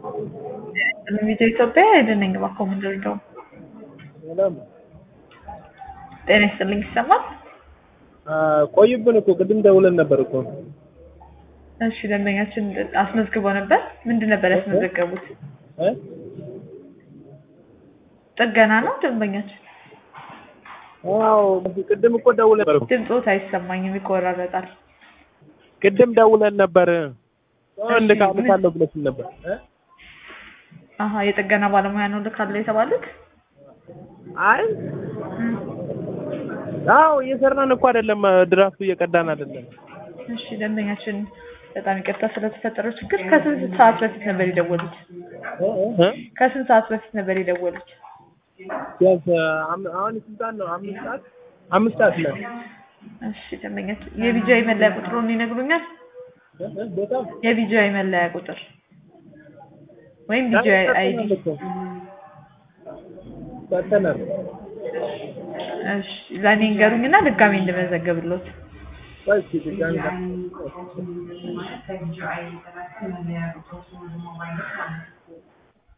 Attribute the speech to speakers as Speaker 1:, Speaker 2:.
Speaker 1: ሚዜ ኢትዮጵያ አይደነኝ እባክዎ ምንድን ነው?
Speaker 2: ሰላም
Speaker 1: ጤና ይስጥልኝ ይሰማል?
Speaker 2: ቆዩብን እኮ ቅድም ደውለን ነበር እኮ።
Speaker 1: እሺ ደንበኛችን አስመዝግበው ነበር። ምንድን ነበር ያስመዘገቡት?
Speaker 2: እ?
Speaker 1: ጥገና ነው ደንበኛችን?
Speaker 2: አዎ ቅድም እኮ ደውለን ነበር እኮ።
Speaker 1: ድምፆት አይሰማኝም ይቆራረጣል።
Speaker 2: ቅድም ደውለን ነበር። እንልካለሁ ብለሽን ነበር እ?
Speaker 1: አሀ የጥገና ባለሙያ ነው ልካለሁ የተባሉት?
Speaker 2: አይ አዎ እየሰራን እኮ አይደለም፣ ድራፍቱ እየቀዳን አይደለም።
Speaker 1: እሺ ደንበኛችን በጣም ይቅርታ ስለተፈጠረው ችግር ከስንት ሰዓት በፊት ነበር የደወሉት?
Speaker 2: እ?
Speaker 1: ከስንት ሰዓት በፊት ነበር የደወሉት?
Speaker 2: ቢያንስ አም- አሁን ስንት ሰዓት ነው? አምስት ሰዓት አምስት ሰዓት ነው።
Speaker 1: እሺ ደንበኛችን የቢጂአይ መለያ ቁጥሩን ይነግሩኛል?
Speaker 2: እ? እ? በጣም
Speaker 1: የቢጂአይ መለያ ቁጥር ወይም ቢጂአይ አይዲ
Speaker 2: ሰጥተናል።
Speaker 1: እሺ ለእኔ እንገሩኝና ድጋሜ እንድመዘገብሎት
Speaker 2: ቆይ እስኪ ድጋሚ